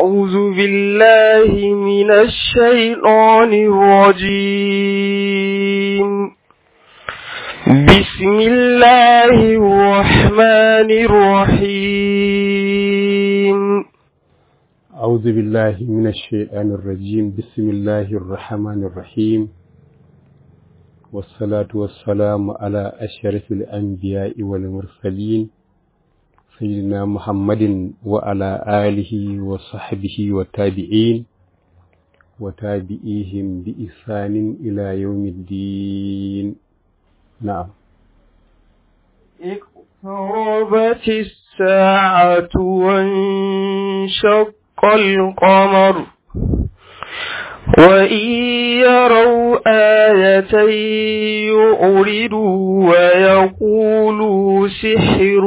أعوذ بالله من الشيطان الرجيم بسم الله الرحمن الرحيم أعوذ بالله من الشيطان الرجيم بسم الله الرحمن الرحيم والصلاة والسلام على أشرف الأنبياء والمرسلين سيدنا محمد وعلى آله وصحبه والتابعين وتابعيهم بإحسان إلى يوم الدين نعم اقتربت الساعة وانشق القمر وإن يروا آية يعرضوا ويقولوا سحر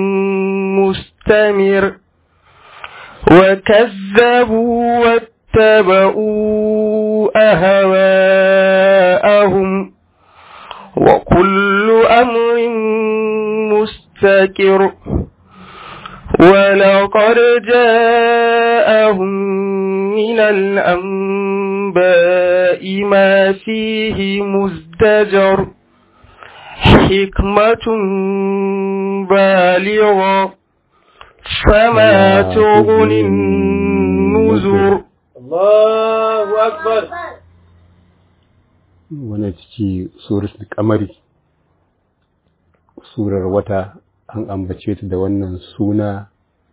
مستمر وكذبوا واتبعوا أهواءهم وكل أمر مستكر ولقد جاءهم من الأنباء ما فيه مزدجر حكمة بالغة فما تغني النذر الله أكبر wani ciki suratul kamari surar wata an ambace ta da wannan suna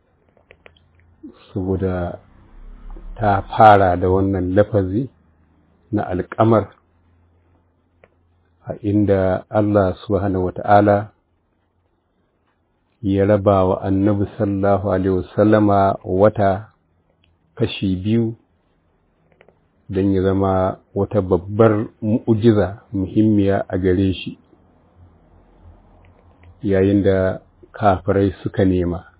saboda ta fara da wannan lafazi na alkamar a inda Allah subhanahu wata'ala ya raba wa annabi sallallahu alaihi wasallama wata kashi biyu don ya zama wata babbar mu'ujiza muhimmiya a gare shi yayin da kafirai suka nema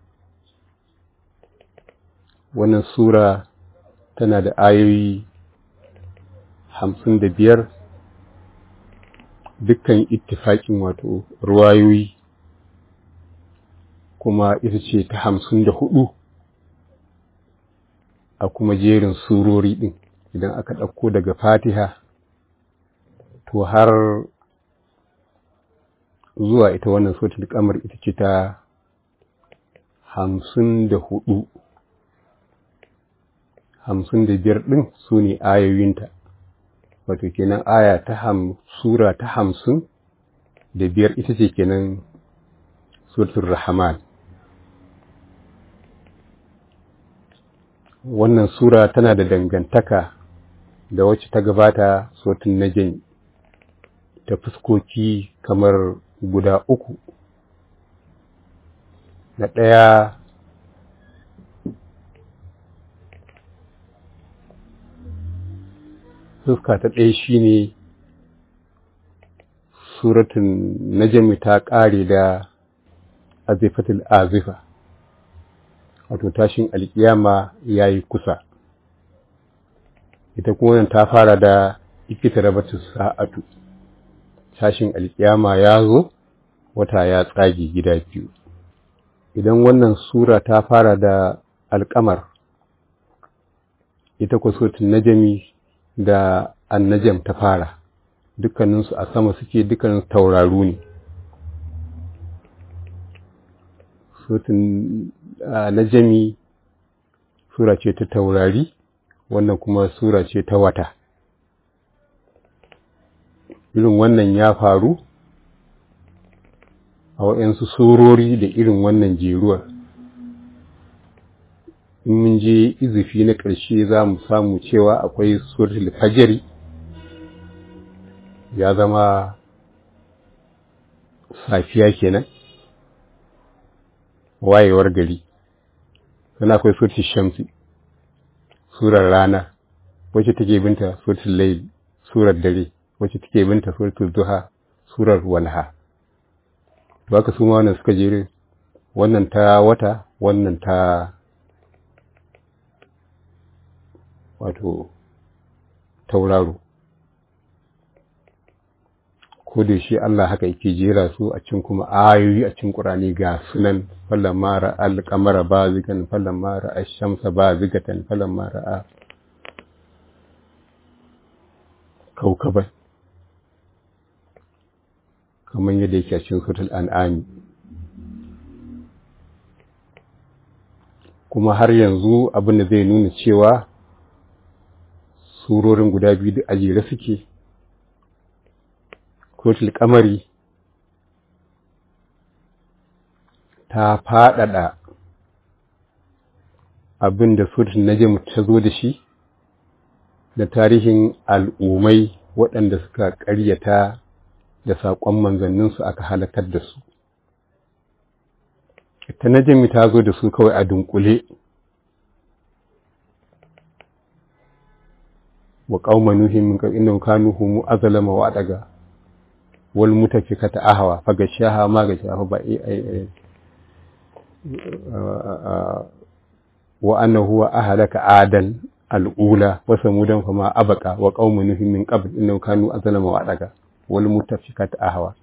wannan sura tana da ayoyi hamsin da biyar dukkan ittifaƙin wato ruwayoyi kuma ita ce ta hamsin da hudu a kuma jerin surori ɗin idan aka ɗauko daga fatiha to har zuwa ita wannan sotul kamar ita ce ta hamsin da hudu hamsin da biyar ɗin su ne ayoyinta wato kenan aya ta ham sura ta hamsin da biyar ita ce kenan suratul rahman wannan sura tana da dangantaka da wacce ta gabata suratul najm ta fuskoki kamar guda uku na ɗaya fuska ta ɗaya shine suratun najmi ta ƙare da azifatul azifa wato tashin alƙiyama ya yi kusa ita kuma wannan ta fara da ikita rabatu sa'atu tashin alƙiyama ya zo wata ya tsage gida biyu idan wannan sura ta fara da alƙamar ita ku sotun najami da annajam ta fara dukkaninsu a sama suke dukkanin tauraru ne sotun najami sura ce ta taurari wannan kuma sura ce ta wata irin wannan ya faru a waɗansu surori da irin wannan jeruwar in mun je izifi na ƙarshe za mu samu cewa akwai suratul fajari ya zama safiya kenan wayewar gari sannan akwai suratul shamsi surar rana wacce take binta suratul layl surar dare wacce take binta suratul duha surar walha ba ka su ma wannan suka jere wannan ta wata wannan ta wato tauraro ko da shi Allah haka yake jera su a cikin kuma ayoyi a cikin Qur'ani ga sunan fallan mara al-qamara bazikan fallan mara ash-shamsa bazikatan fallan mara kaukaban kamar yadda yake a cikin suratul an'am kuma har yanzu abin da zai nuna cewa surorin guda biyu da ajere suke suratul kamari ta faɗaɗa abin da suratul najm ta zo da shi da tarihin al'ummai waɗanda suka ƙaryata da saƙon manzanninsu aka halakar da su ta najmi ta zo da su kawai a dunkule wa qauma nuhin min qabl innahum kanu hum azlama wa daga wal mutafikata ahwa fa gashaha ma gashaha ba ai wa annahu wa ahlaka adan al'ula wa samudan fama abaka wa qauma nuhin min qabl innahum kanu azlama wa daga wal mutafikata ahwa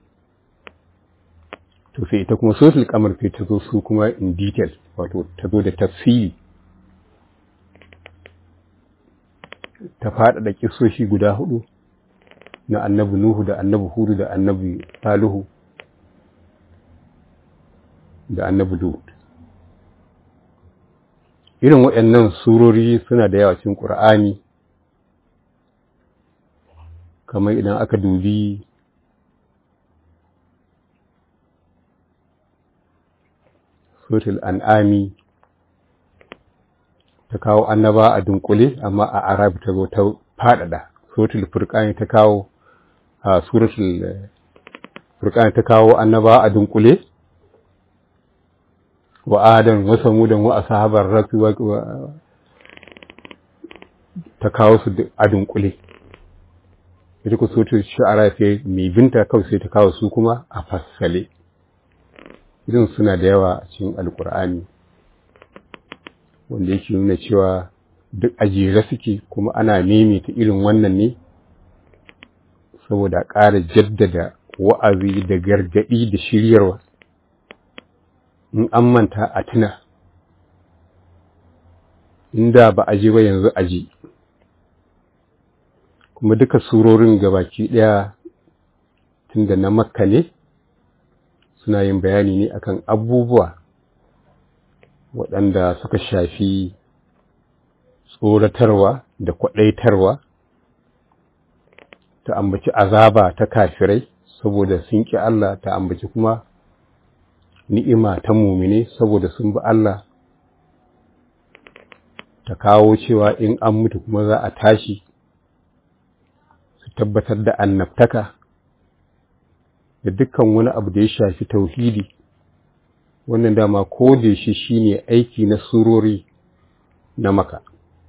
to sai ita kuma sosul kamar sai ta zo su kuma in detail wato ta zo da tafsiri ta faɗaɗa kisoshi guda hudu na annabi Nuhu da annabi Hudu da annabi Salihu da annabi Lut. Irin waɗannan surori suna da yawa cikin Ƙur'ani, kamar idan aka dubi Sotul An'ami ta kawo annaba a dunkule amma a Arabi ta zo ta faɗaɗa. Sotul Furqani ta kawo a suratul Furqani ta kawo annaba a dunkule wa Adam wa Samudan wa ashabar rasu wa ta kawo su a dunkule. Ita ku sotul Shu'ara sai mai binta kawai sai ta kawo su kuma a fassale. irin suna da yawa a cikin alkur'ani wanda yake nuna cewa duk ajiyar suke kuma ana maimaita irin wannan ne saboda ƙara jaddada wa'azi da gargaɗi da shiryarwa in an manta a tuna inda ba a ji ba yanzu a ji kuma duka surorin gabaki ɗaya tun da na makka ne suna yin bayani ne akan abubuwa waɗanda suka shafi tsoratarwa da kwaɗaitarwa ta ambaci azaba ta kafirai saboda sun ƙi Allah ta ambaci kuma ni'ima ta mumine saboda sun bi Allah ta kawo cewa in an mutu kuma za a tashi su tabbatar da annabtaka da dukkan wani abu da ya shafi tauhidi wannan dama ko da shi shine aiki na surori na maka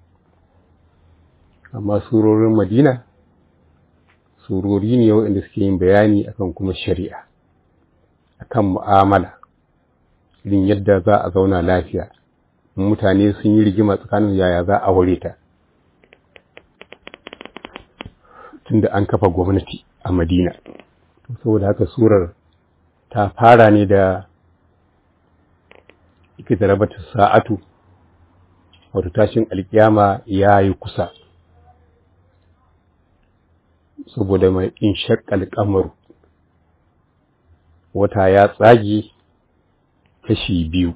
amma surorin madina surori ne waɗanda suke yin bayani akan kuma shari'a akan mu'amala irin yadda za a zauna lafiya mutane sun yi rigima tsakanin yaya za a ware ta tunda an kafa gwamnati a madina saboda haka surar ta fara ne da ike da rabata sa'atu wato tashin alkiyama ya yi kusa saboda mai in shakkal kamaru wata ya tsage kashi biyu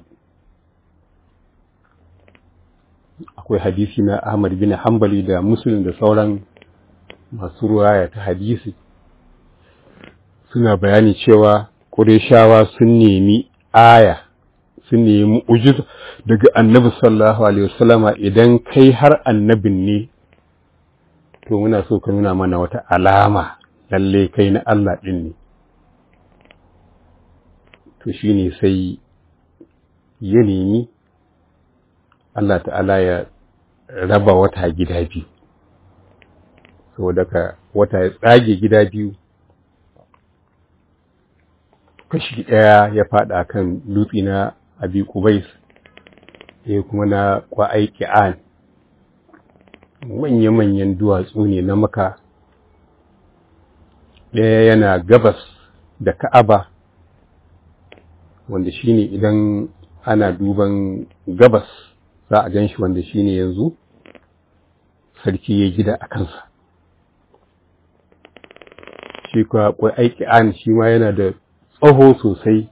akwai hadisi na Ahmad bin Hanbali da Muslim da sauran masu ruwaya ta hadisi suna bayani cewa Qurayshawa sun nemi aya sun nemi ujiz daga Annabi sallallahu alaihi wasallama idan kai har annabin ne to muna so ka nuna mana wata alama lalle kai na Allah din ne to shine sai ya nemi Allah ta'ala ya raba wata gida biyu saboda ka wata ya tsage gida biyu kashi ɗaya ya faɗa kan dutse na abi kubais ya kuma na kwa'ai ki'an manya-manyan duwatsu ne na maka ɗaya yana gabas da ka'aba wanda shine idan ana duban gabas za a gan shi wanda shine yanzu sarki ya gida a kansa shi kuwa kwai aiki an shi ma yana da tsaho sosai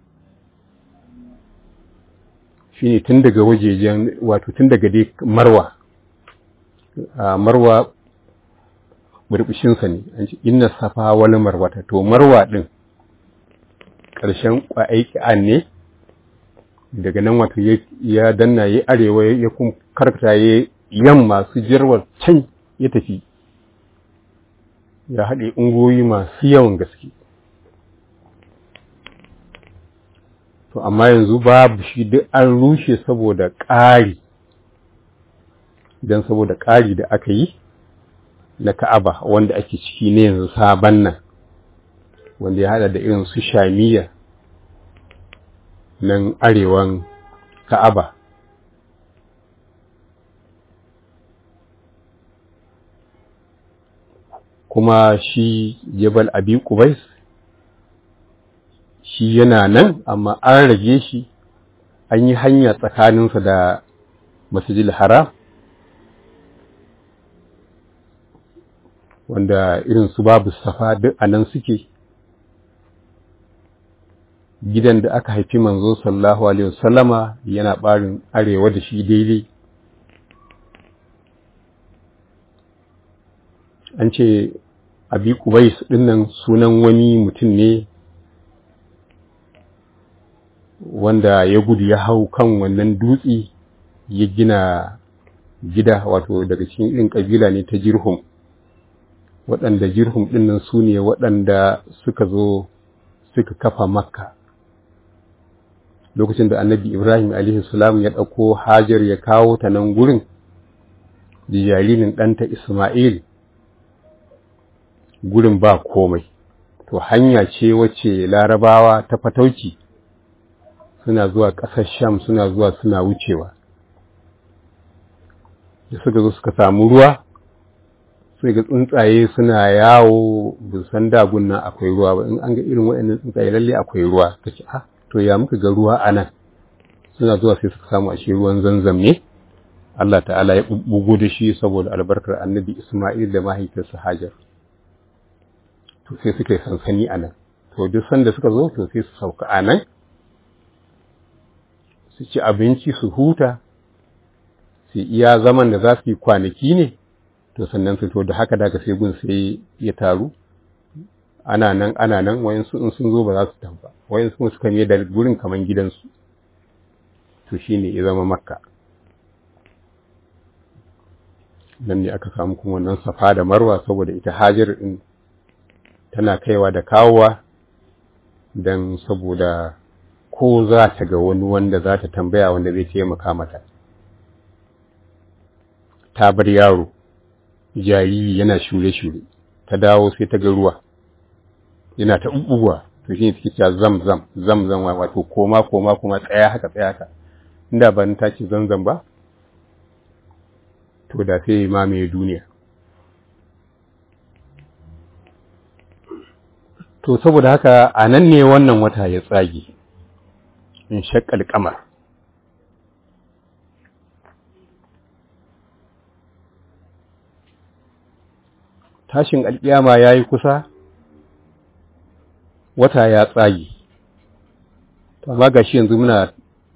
shine tun daga wajejen wato tun daga dai marwa a marwa burbushinsa ne an ce inna safa wani marwata to marwa din ƙarshen aiki an ne daga nan wato ya danna ya arewa ya kuma karkata ya yamma su jirwar can ya tafi ya haɗe ungoyi masu yawan gaske to amma yanzu babu shi duk an rushe saboda ƙari don saboda ƙari da aka yi na ka'aba wanda ake ciki ne yanzu sabon nan wanda ya haɗa da irin su shamiya nan arewan ka'aba kuma shi jabal abi kubais shi yana nan amma an rage shi an yi hanya tsakaninsa da masjidil haram wanda irin su babu safa duk a nan suke gidan da aka haifi manzo sallallahu alaihi wasallama yana barin arewa da shi daidai an ce abi kubais dinnan sunan wani mutum ne wanda ya gudu ya hau kan wannan dutse ya gina gida wato daga cikin irin kabila ne ta jirhum waɗanda jirhum ɗinnan su ne waɗanda suka zo suka kafa makka lokacin da annabi ibrahim salam ya ɗauko hajar ya kawo ta nan gurin da jaririn ɗanta isma'il gurin ba komai to hanya ce wacce larabawa ta fatauci suna zuwa ƙasar sham suna zuwa suna wucewa da suka zo suka samu ruwa sai ga tsuntsaye suna yawo bin san dagun nan akwai ruwa ba in an ga irin waɗannan tsuntsaye lalle akwai ruwa ta ce ah to ya muka ga ruwa a nan suna zuwa sai suka samu ashe ruwan zanzam ne Allah ta'ala ya bubbugo da shi saboda albarkar annabi Ismail da mahaifiyarsa Hajar to sai suka yi sansani a nan to duk sanda suka zo to sai su sauka a nan su ci abinci su huta su iya zaman da za su yi kwanaki ne to sannan su to da haka daga sai gun sai ya taru ana nan ana nan wayansu in sun zo ba za su tafi ba wayansu kuma suka ne da gurin kaman gidansu to shine ya zama makka nan ne aka samu kuma wannan safa da marwa saboda ita hajar din tana kaiwa da kawowa don saboda ko za ta ga wani wanda za ta tambaya wanda zai taimaka mata ta bar yaro jariri yana shure-shure ta dawo sai ta ga ruwa yana ta ɓuɓɓuwa to shi ne suke cewa zam zam zam zam wato koma koma kuma tsaya haka tsaya haka inda ban ta ce zanzan ba to da sai mamaye duniya to saboda haka a nan ne wannan wata ya tsage in shakkal kamar tashin alƙiyama ya yi kusa wata ya tsage amma ga shi yanzu muna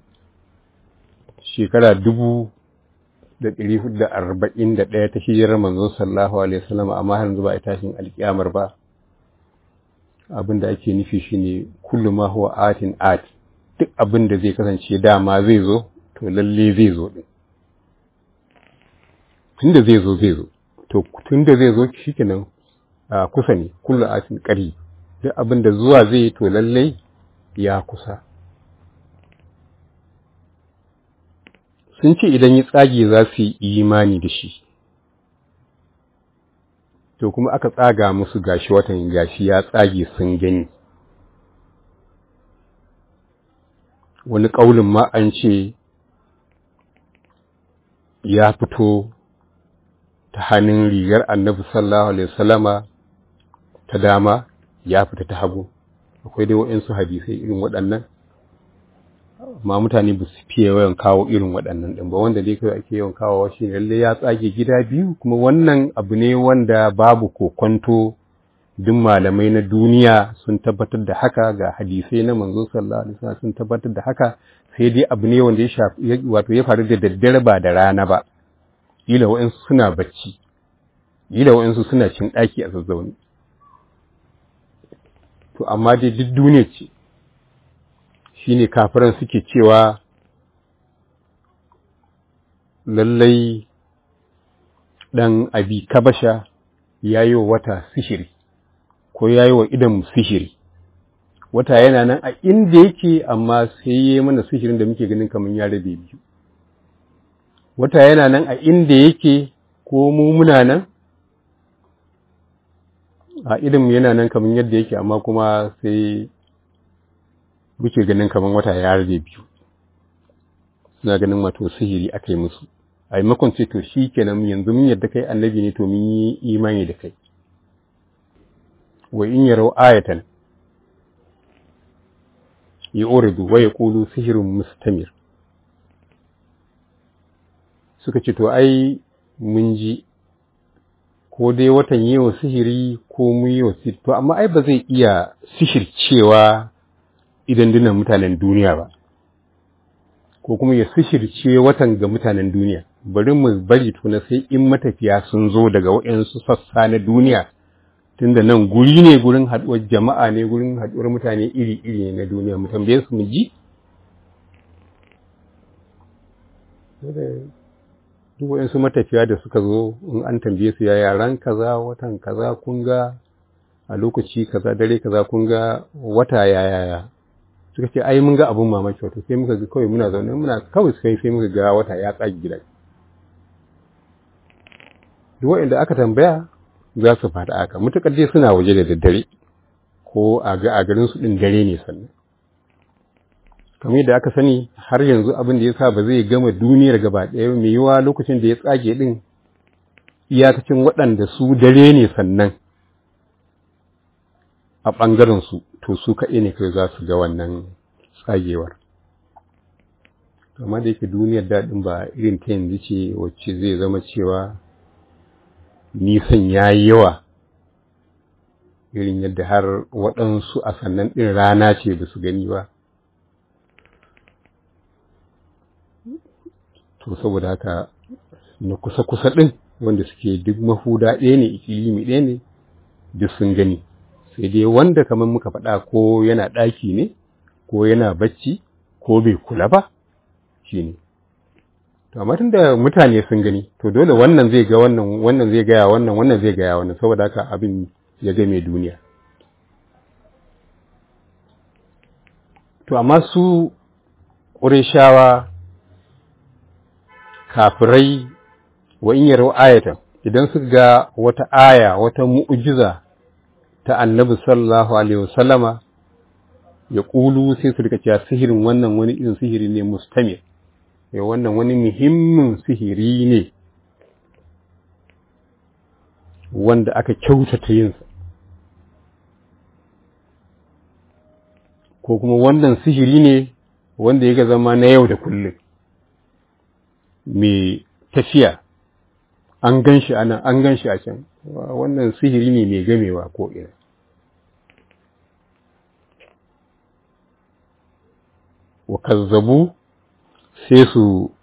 shekara dubu da ɗari hudu da arba'in da ɗaya ta hijirar manzo sallahu alaihi wasallam amma har yanzu ba a tashin alƙiyamar ba abin da ake nufi shine kullu ma huwa atin at duk abin da zai kasance dama zai zo to lalle zai zo din tunda zai zo zai zo to tunda zai zo shikenan a kusa ne kullu atin qari duk abin da zuwa zai to lalle ya kusa sun ce idan yi tsage za su yi imani da shi to kuma aka tsaga musu gashi watan gashi ya tsage sun gani wani ƙaulin ma an ce ya fito ta hannun rigar annabi sallallahu alaihi wasallama ta dama ya fita ta hagu akwai dai waɗansu hadisai irin waɗannan amma mutane ba su fiye yawan kawo irin waɗannan ɗin ba wanda dai kawai ake yawan kawo shi ne lallai ya tsage gida biyu kuma wannan abu ne wanda babu kokonto duk malamai na duniya sun tabbatar da haka ga hadisai na manzo sallallahu alaihi wasallam sun tabbatar da haka sai dai abu ne wanda ya shafi wato ya faru da daddare ba da rana ba kila wa'ansu suna bacci kila wa'ansu suna cin ɗaki a zazzauni to amma dai duk duniya ce shine kafiran suke cewa lallai ɗan abi kabasha ya yi wa wata sihiri ko ya yi wa idan sihiri wata yana nan a inda yake amma sai ya yi mana sihirin da muke ganin kamar ya rabe biyu wata yana nan a inda yake ko mu muna nan a idan yana nan kamar yadda yake amma kuma sai muke ganin kamar wata ya rabe biyu suna ganin wato sihiri aka yi musu a yi makon ce to shi kenan yanzu mun yadda kai annabi ne to mun yi imani da kai wa in yarau ayatan ya oridu wa ya kulu sihirin mustamir suka ce to ai mun ji ko dai watan yi wa sihiri ko mun yi wa sihiri to amma ai ba zai iya sihircewa idan dinan mutanen duniya ba ko kuma ya sishirce watan ga mutanen duniya bari mu bari tuna sai in matafiya sun zo daga waɗansu sassa na duniya tunda nan guri ne gurin haɗuwar jama'a ne gurin haɗuwar mutane iri-iri ne na duniya mu tambaye su mu ji duk waɗansu matafiya da suka zo in an tambaye su ya yaran kaza watan kaza kun ga a lokaci kaza dare kaza kun ga wata ya yaya suka ce ai mun ga abun mamaki wato sai muka ga kawai muna zaune muna kawai sai sai muka ga wata ya tsagi gida duk wanda aka tambaya za su fada aka mutukar dai suna waje da daddare ko a ga a garin su din dare ne sannan kamar yadda aka sani har yanzu abin da yasa ba zai gama duniyar gaba ɗaya mai yiwa lokacin da ya tsage din iyakacin waɗanda su dare ne sannan a ɓangaren su to su kaɗai ne kai za su ga wannan tsagewar amma da yake duniyar daɗin ba irin ta yanzu ce wacce zai zama cewa nisan ya yi yawa irin yadda har waɗansu a sannan ɗin rana ce ba su gani ba to saboda haka na kusa-kusa ɗin wanda suke duk mahuda ɗaya ne ikilimi ɗaya ne duk sun gani sai dai wanda kamar muka faɗa ko yana ɗaki ne ko yana bacci ko bai kula ba shi ne to amma tunda mutane sun gani to dole wannan zai ga wannan wannan zai gaya wannan wannan zai gaya wannan saboda haka abin ya ga mai duniya to amma su ƙurishawa kafirai wa in yaro ayatan idan suka ga wata aya wata mu'jiza ta annabi sallallahu alaihi wasallama ya ƙulu sai su rika cewa sihirin wannan wani irin sihiri ne mustamir ya wannan wani muhimmin sihiri ne wanda aka kyautata yinsa ko kuma wannan sihiri ne wanda ya zama na yau da kullum mai tafiya an gan shi a nan an gan shi a can wannan sihiri ne mai gamewa ko ina wa kazzabu sai su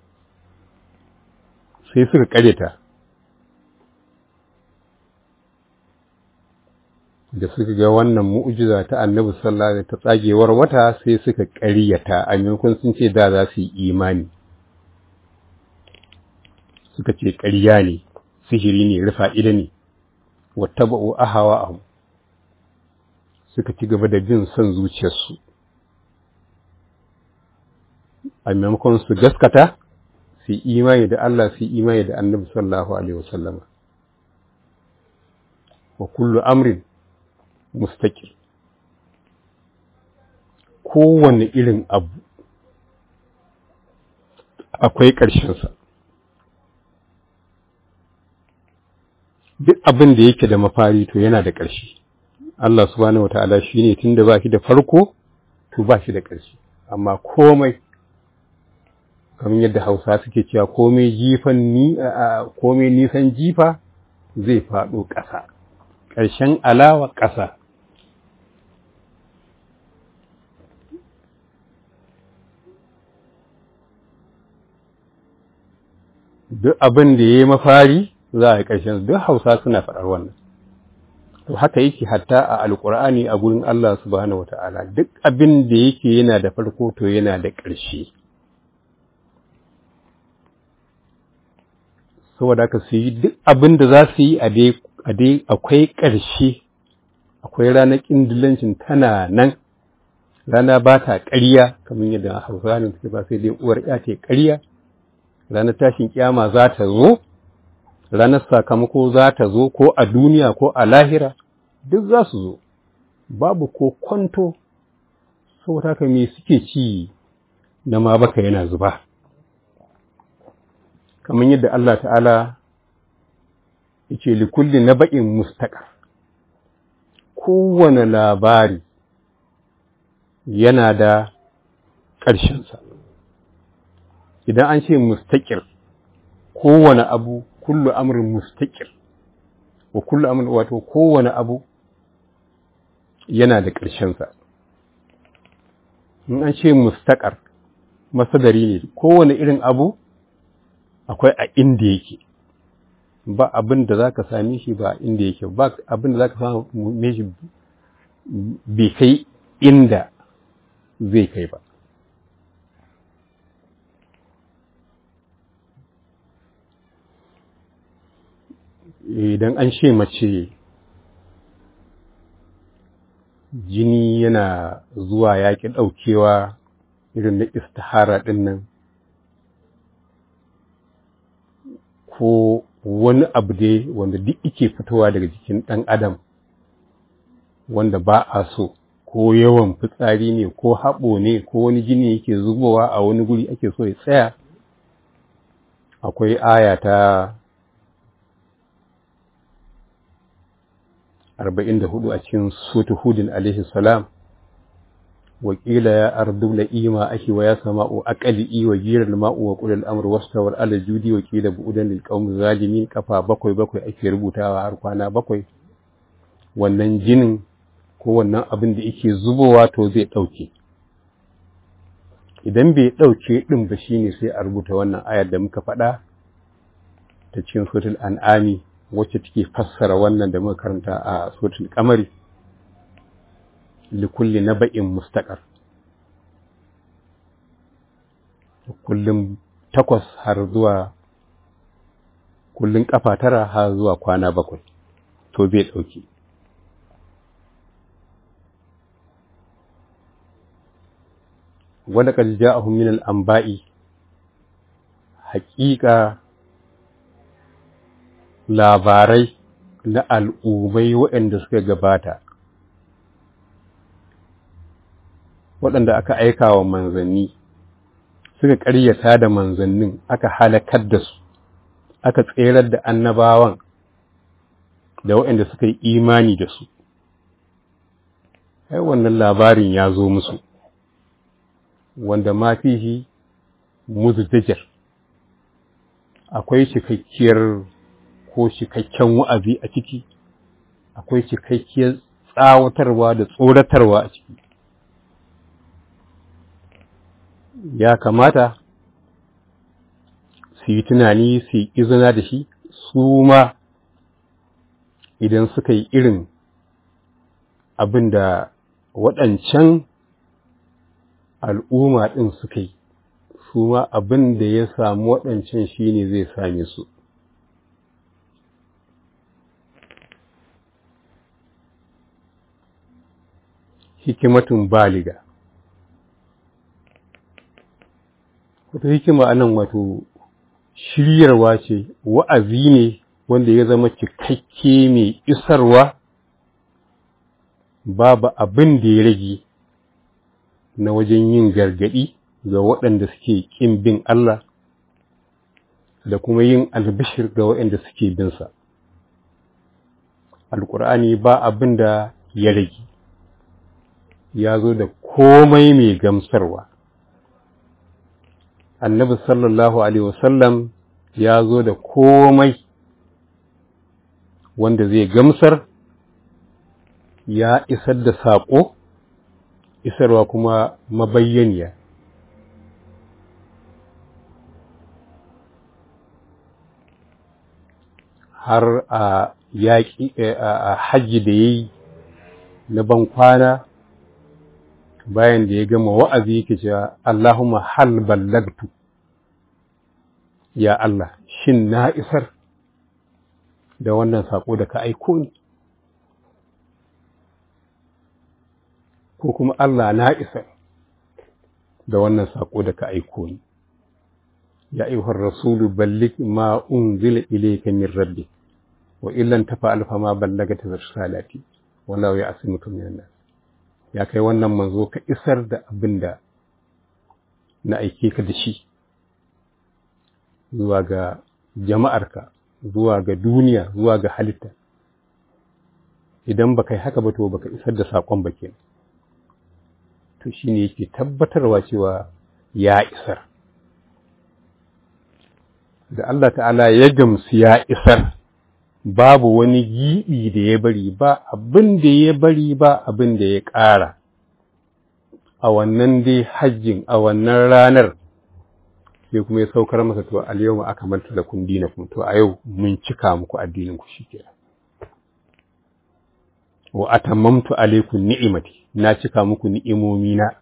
sai suka karyata da suka ga wannan mu'jiza ta annabi sallallahu alaihi ta tsagewar wata sai suka karyata a maimakon sun ce da za su yi imani suka ce ƙarya ne sihiri ne rufa ida ne wattaba'u ahawa'ahum suka ci gaba da bin son zuciyarsu a maimakon su gaskata su imani da Allah su imani da annabi sallallahu alaihi wasallama wa kullu amrin mustaqil kowanne irin abu akwai ƙarshensa duk abin da yake da mafari to yana da ƙarshe Allah subhanahu wata'ala shine tunda ba shi da farko to ba shi da ƙarshe amma komai kamar yadda Hausa suke cewa komai jifan ni komai nisan jifa zai faɗo ƙasa ƙarshen alawa ƙasa duk abin da ya yi mafari za a yi ƙarshen duk hausa suna faɗar wannan to haka yake hatta a alƙur'ani a gurin Allah subhanahu wata'ala duk abin da yake yana da farko to yana da ƙarshe saboda haka su yi duk abin da za su yi a dai akwai ƙarshe akwai ranar ƙindilancin tana nan rana ba ta ƙarya kamar yadda hausa ne suke ba sai dai uwar ya ce ƙarya ranar tashin kiyama za ta zo ranar sakamako za ta zo ko a duniya ko a lahira duk za su zo babu ko kwanto saboda haka me suke ci na ma baka yana zuba kamar yadda Allah ta'ala yace li kulli naba'in mustaqar kowane labari yana da ƙarshensa idan an ce mustaƙir kowane abu kullu amrin mustaƙir wa kullu amrin wato kowane abu yana da ƙarshensa in an ce mustaƙar masadari ne kowane irin abu akwai a inda yake ba abin da za ka same shi ba inda yake ba abin da za ka same shi bai kai inda zai kai ba idan an ce mace jini yana zuwa yaƙi ɗaukewa irin na istihara ɗin nan ko wani abu dai wanda duk ike fitowa daga jikin ɗan adam wanda ba a so ko yawan fitsari ne ko haɓo ne ko wani jini yake zubowa a wani guri ake so ya tsaya akwai aya ta arba'in da hudu a cikin sutu hudin alaihi salam wakila ya ardu la'ima ake wa ya sama'u aqali wa jiral ma'u wa qulil amru wastawar ala judi wa qila bu'udan lil qaumi zalimin kafa bakwai bakwai ake rubutawa har kwana bakwai wannan jinin ko wannan abin da yake zubowa to zai dauke idan bai dauke din ba shine sai a rubuta wannan ayar da muka faɗa ta cikin suratul an'ami wacce take fassara wannan da muka karanta a suratul qamari likulli naba'in mustaqar kullum takwas har zuwa kullum kafa tara har zuwa kwana bakwai to bai dauki wanda kad ja'ahum min al-anba'i haqiqa labarai na al'ummai waɗanda suka gabata waɗanda aka aika wa manzanni suka ƙaryata da manzannin aka halakar da su aka tserar da annabawan da waɗanda suka yi imani da su ai wannan labarin ya zo musu wanda ma fihi muzdajar akwai cikakkiyar ko cikakken wa'azi a ciki akwai cikakkiyar tsawatarwa da tsoratarwa a ciki ya kamata su yi tunani su yi izina da shi su ma idan suka yi irin abin da waɗancan al'umma ɗin suka yi su ma abin da ya samu waɗancan shi ne zai same su hikimatun baliga wata hikima anan wato shiryarwa ce wa'azi ne wanda ya zama cikakke mai isarwa babu abin da ya rage na wajen yin gargaɗi ga waɗanda suke ƙin bin Allah da kuma yin albishir ga waɗanda suke binsa. Alƙur'ani ba abin da ya rage ya zo da komai mai gamsarwa annabi sallallahu alaihi wasallam ya zo da komai wanda zai gamsar ya isar da saƙo isarwa kuma mabayyaniya har a yaƙi a hajji da ya yi na ban kwana bayan da ya gama wa'azi yake cewa Allahumma hal ballagtu ya Allah shin na isar da wannan saƙo da ka aiko ni ko kuma Allah na isar da wannan saƙo da ka aiko ni ya ayyuhar rasulu balligh ma unzila ilayka min rabbik wa illan tafa'al fa ma ballagta risalati wallahu ya'simuka minan nas ya kai wannan manzo ka isar da abin da na aike ka da shi zuwa ga jama'arka zuwa ga duniya zuwa ga halitta idan baka yi haka ba to baka isar da saƙon ba kenan to shine yake tabbatarwa cewa ya isar da Allah ta'ala ya gamsu ya isar babu wani giɓi da ya bari ba abin da ya bari ba abin da ya ƙara a wannan dai hajjin a wannan ranar sai kuma ya saukar masa to al-yawma akmaltu lakum dinakum to a yau mun cika muku addinin ku shikenan wa atammamtu alaykum ni'imati na cika muku ni'imomi na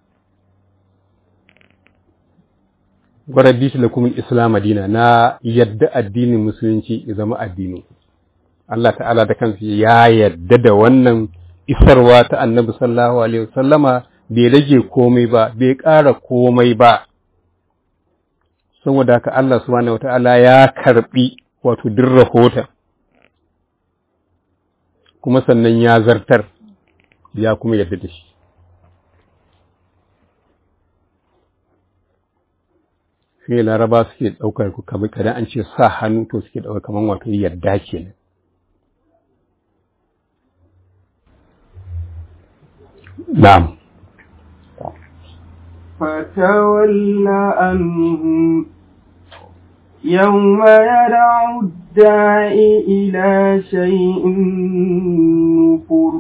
waraditu lakum al-islam dina na yadda addinin musulunci ya zama addinin Allah ta'ala da kansa ya yadda da wannan isarwa ta annabi sallallahu alaihi wasallama bai rage komai ba bai ƙara komai ba saboda haka Allah subhanahu wata'ala ya karbi wato duk rahoton kuma sannan ya zartar ya kuma yadda da shi sai laraba suke ɗaukar ku kamar kada an ce sa hannu to suke ɗaukar kamar wato yadda kenan na'am فتول عنهم يوم يدعو الداعي إلى شيء نفر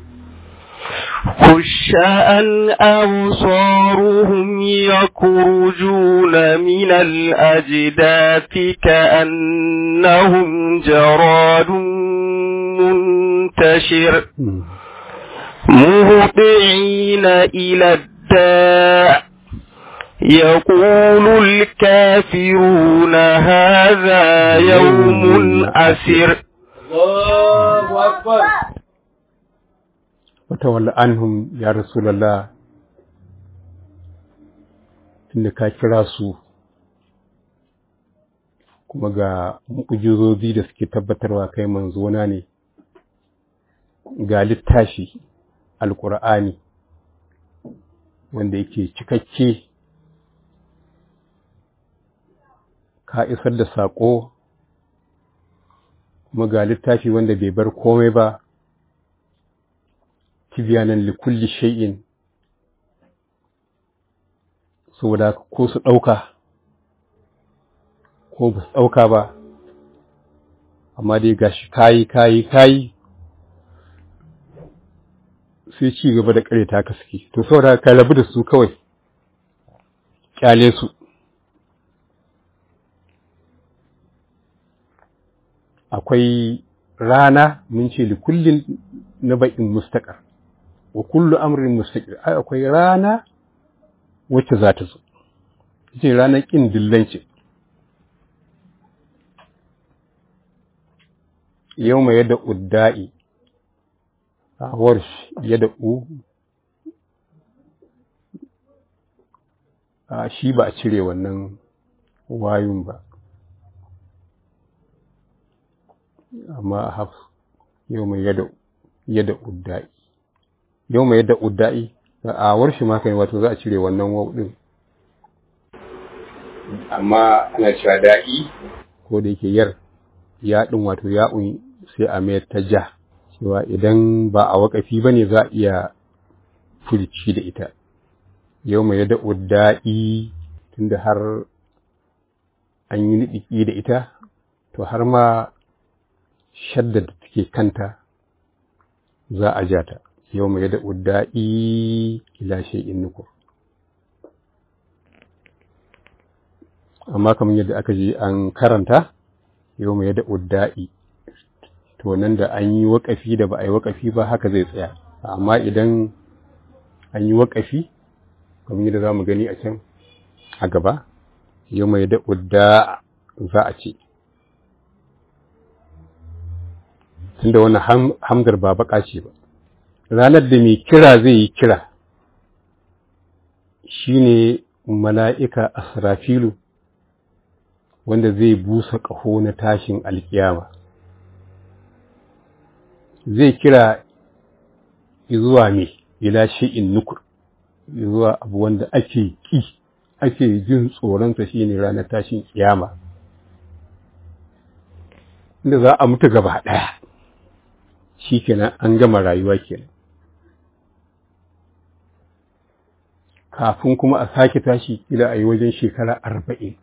خشعا أبصارهم يخرجون من الأجداث كأنهم جراد منتشر مهطعين إلى الداع يقول الكافرون هذا يوم أسر الله أكبر وتولى عنهم يا رسول الله tunda ka kira su kuma ga mu'ujizozi da suke tabbatarwa kai manzona ne ga littafi alƙur'ani wanda yake cikakke ka isar da saƙo kuma ga littafi wanda bai bar komai ba tibiyanan likulli shay'in saboda ko su ɗauka ko ba su ɗauka ba amma dai gashi kayi kayi kayi sai ci gaba da kare ta suke to saboda ka rabu da su kawai kyale su akwai rana mun ce li kullin naba'in mustaqar wa kullu amrin mustaqir ai akwai rana wacce za ta zo ce ranar kin dillanci yau mai yadda udda'i a warsh yadda u a shi ba a cire wannan wayun ba amma a haf yau mai yadda yadda udda'i yau mai yadda udda'i a warshi ma kai wato za a cire wannan waw din amma ana cewa da'i ko da yake yar ya din wato ya'un sai a mayar ta ja cewa idan ba a waƙafi ba ne za a iya furci da ita yau mai yada udda'i tunda har an yi niɗiƙi da ita to har ma shadda da take kanta za a ja ta yau mai yada udda'i ila shay'in nukur amma kamar yadda aka ji an karanta yau mai yada udda'i to nan da an yi waƙafi da ba a yi waƙafi ba haka zai tsaya amma idan an yi waƙafi kamar yadda za mu gani a can a gaba yau mai da udda za a ce tunda wannan hamdar ba baka ce ba ranar da mai kira zai yi kira shine mala'ika asrafilu wanda zai busa ƙaho na tashin alkiyama zai kira zuwa me ila shi'in nukur zuwa abu wanda ake ki ake jin tsoronsa shine ranar tashin kiyama inda za a mutu gaba ɗaya shi kenan an gama rayuwa kenan kafin kuma a sake tashi kila a yi wajen shekara arba'in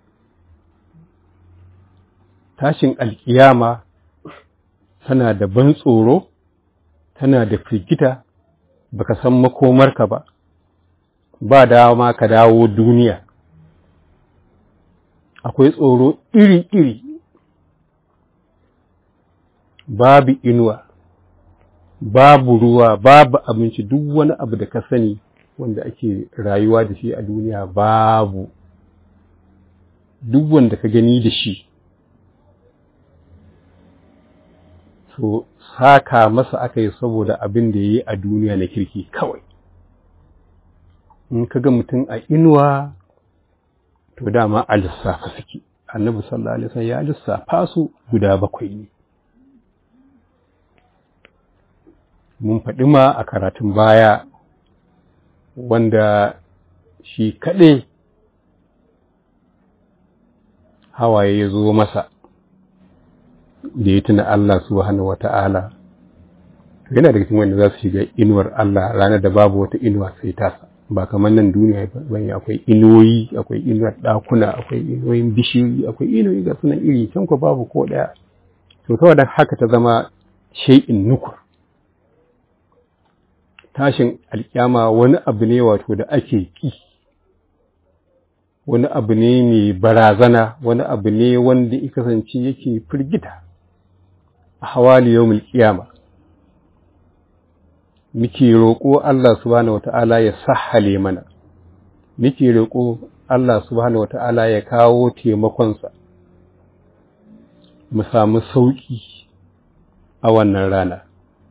tashin alkiyama tana da ban tsoro tana da firgita baka san makomarka ba ba dama ka dawo duniya akwai tsoro iri-iri babu inuwa babu ruwa babu abinci duk wani abu da ka sani wanda ake rayuwa da shi a duniya babu duk wanda ka gani da shi to saka masa aka yi saboda abin da ya yi a duniya na kirki kawai in ka ga mutum a inuwa to dama a lissafa suke annabi sallallahu alaihi wasallam ya lissafa su guda bakwai ne mun faɗi ma a karatun baya wanda shi kaɗai hawaye ya zo masa da ya tuna Allah subhanahu wa ta'ala yana daga cikin wanda za su shiga inuwar Allah ranar da babu wata inuwa sai tasa ba kamar nan duniya bane akwai inuwoyi akwai inuwar ɗakuna akwai inuwoyin bishiyoyi akwai inuwoyi ga sunan iri can ko babu ko ɗaya to saboda haka ta zama shay'in nukur tashin alkyama wani abu ne wato da ake ki wani abu ne mai barazana wani abu ne wanda ya kasance yake firgita a hawali yau kiyama muke roƙo Allah subhanahu wata'ala ya sahale mana muke roƙo Allah subhanahu wata'ala ya kawo taimakonsa mu samu sauƙi a wannan rana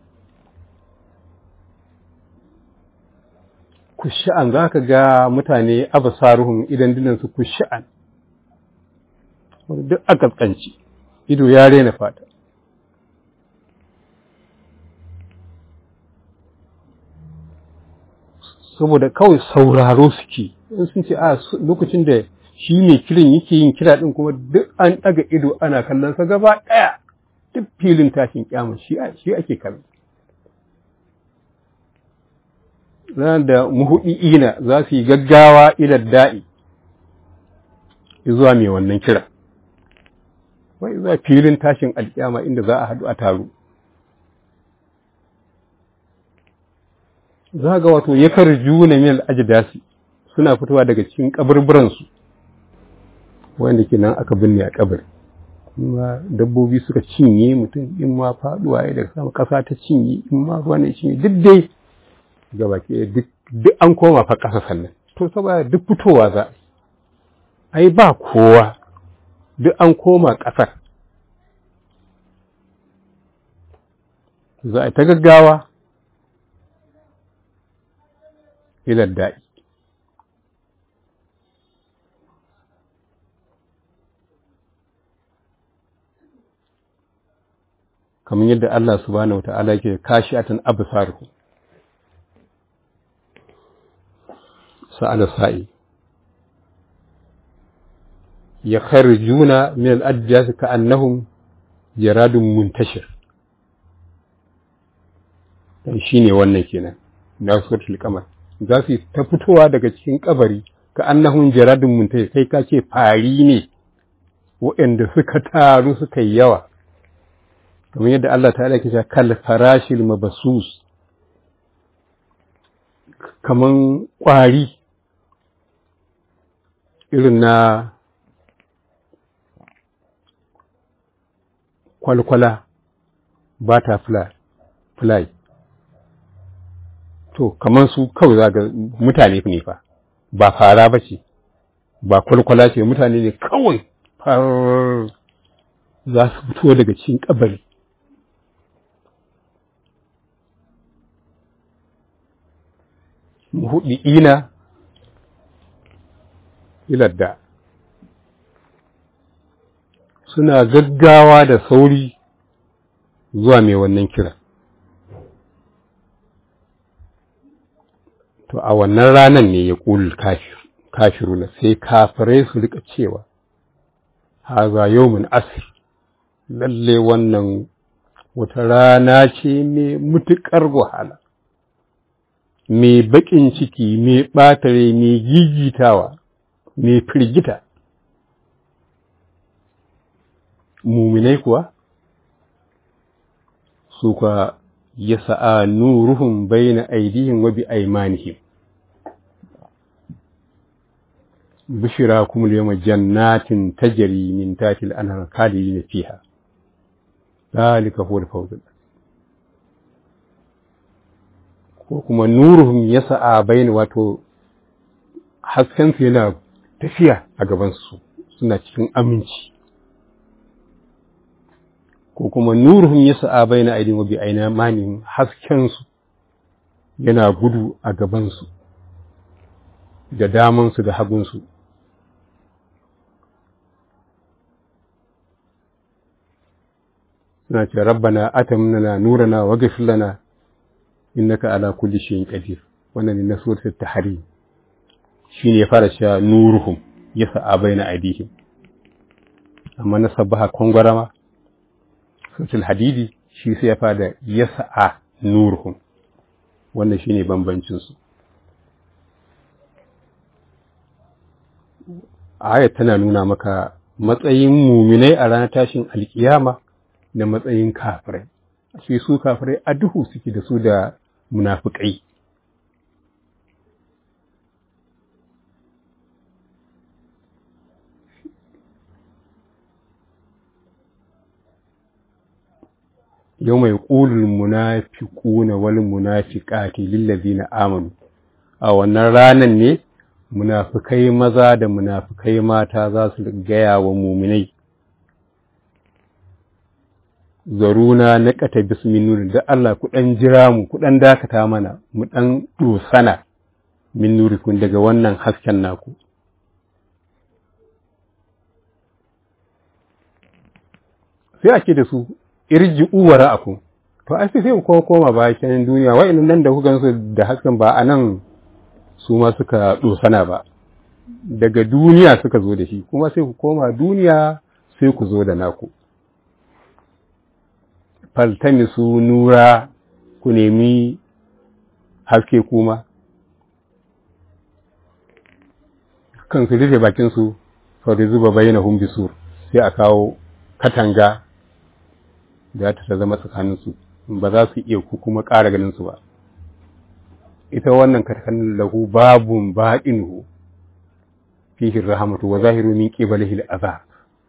kusha'an za ka ga mutane abasaruhun idan dinansu kusha'an duk a kaskanci ido ya rena fata saboda kawai sauraro suke in sun ce a lokacin da shi mai kiran yake yin kira din kuma duk an ɗaga ido ana kallon sa gaba ɗaya duk filin tashin kyamun shi ake kallon ranar da muhuɗi'ina za su yi gaggawa ilar da'i zuwa mai wannan kira wai za filin tashin alƙyama inda za a haɗu a taro za ga wato ya karju na mil ajidasi suna fitowa daga cikin kaburburansu wanda ke nan aka binne a kabari ma dabbobi suka cinye mutum in ma faɗuwa ya daga sama ƙasa ta cinye in ma ruwa ne cinye duk dai gabaki duk duk an koma fa ƙasa sannan to saboda duk fitowa za a ai ba kowa duk an koma ƙasar za a ta gaggawa ilar da'i kamar yadda Allah subhanahu wa ta'ala ke kashi atan absaruhu sa'ala sa'i ya kharjuna min al-ajjas ka'annahum jaradun muntashir shi ne wannan kenan da suratul qamar za su ta fitowa daga cikin kabari ka annahun jaradun muntai kai ka ce fari ne waɗanda suka taru suka yi yawa kamar yadda Allah ta ke cewa kal farashil mabasus kaman ƙwari irin na kwalkwala ba ta fly to kaman su kawai za ga mutane ne fa ba fara ba ce ba kwalkwala ce mutane ne kawai far za su fito daga cikin kabari muhuɗi'ina iladda suna gaggawa da sauri zuwa mai wannan kira to a wannan ranan ne ya ƙul kafiruna sai kafirai su rika cewa haza yawmin asir lalle wannan wata rana ce mai mutuƙar wahala mai baƙin ciki mai ɓatare mai gigitawa mai firgita muminai kuwa su kwa ya sa'a nuruhun bayna aidihim wa bi aimanihim bishira kuma yawma jannatin tajri min tahtil anhar khalidin fiha zalika huwa al-fawz ko kuma nuruhum yas'a bayna wato hasken su yana tafiya a gaban su suna cikin aminci ko kuma nuruhum yas'a bayna aydihim wa bi aymanihim hasken su yana gudu a gaban su da daman su da hagun su suna ce rabbana atamnana nurana wa ghfir lana innaka ala kulli shay'in qadir wannan ne na suratul tahrim shine ya fara cewa nuruhum yas'a baina aydihim amma na sabaha kongwarama suratul hadidi shi sai ya fara yas'a nuruhum wannan shine bambancin su ayat tana nuna maka matsayin muminai a ranar tashin alkiyama da matsayin kafirai ashe su kafirai a duhu suke da su da munafikai yau mai ƙulul munafiquna wal munafiqati lillazina amanu a wannan ranan ne munafikai maza da munafikai mata za su gaya wa muminai zaruna na ƙata bismin nuri da Allah ku ɗan jira mu ku ɗan dakata mana mu ɗan ɗosana min nurikun daga wannan hasken naku sai ake da su irji uwara aku to ai sai ku kuma koma bayan duniya wa'annan nan da kuka su da hasken ba a nan su ma suka ɗosana ba daga duniya suka zo da shi kuma sai ku koma duniya sai ku zo da naku faltamisu nura ku nemi haske kuma kan su rufe bakinsu sau da zuba bayyana hun bisur sai a kawo katanga da ta zama tsakaninsu ba za su iya ku kuma ƙara ganinsu ba ita wannan katakanin lahu babun ba'inuhu fihi rahamatu wa zahiru min qibalihi al'azab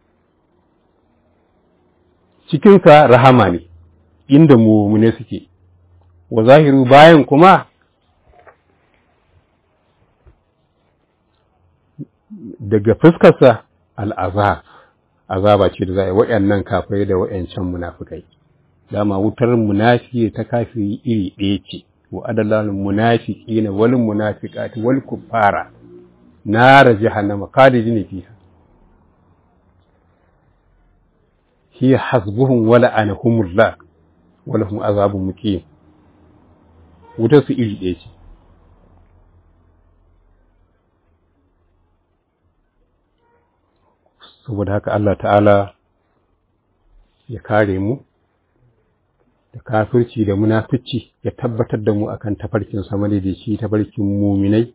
cikinsa rahama ne inda mumune suke wa zahiru bayan kuma daga fuskarsa al'azab azaba ce da za a yi waɗannan kafirai da waɗancan munafikai dama wutar munafiki ta kafiri iri ɗaya ce wa adalalin munafiki na wal munafiqati wal kuffara nara jahannama khalidin fiha hiya hasbuhum wa la'anahumullah wa lahum azabun muqim wutar su iri ɗaya ce saboda haka Allah ta'ala ya kare mu da kafirci da munafici ya tabbatar da mu akan tafarkin sama da shi tafarkin muminai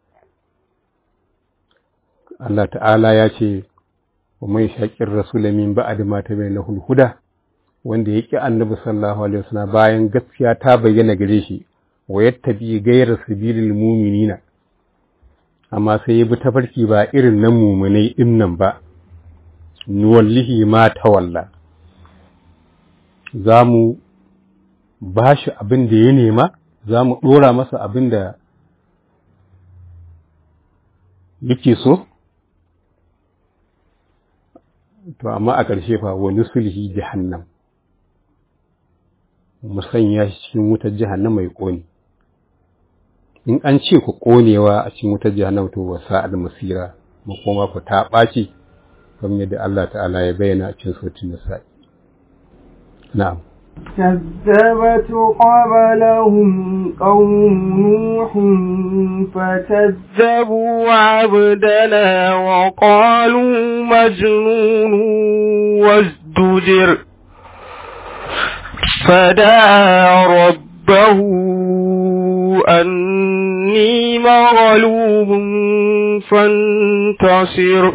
Allah ta'ala ya ce wa mai shaƙin rasul min ba'd ma tabayyana huda wanda ya ƙi annabi sallallahu alaihi wasallam bayan gaskiya ta bayyana gare shi wa yattabi ghayra sabilil mu'minina amma sai ya bi tafarki ba irin na mu'minai din nan ba nuwallihi ma tawalla za mu ba shi abin da ya nema za mu ɗora masa abin da yake so to amma a ƙarshe fa wani sulhi jahannam mu sanya shi cikin wutar jahannam mai ƙone in an ce ku ƙonewa a cikin wutar jahannam to wa sa'ad masira mu koma ku ta ɓaci kamar yadda Allah ta'ala ya bayyana a cikin sautin nisa'i na'am كذبت قبلهم قوم نوح فكذبوا عبدنا وقالوا مجنون وازدجر فدعا ربه أني مغلوب فانتصر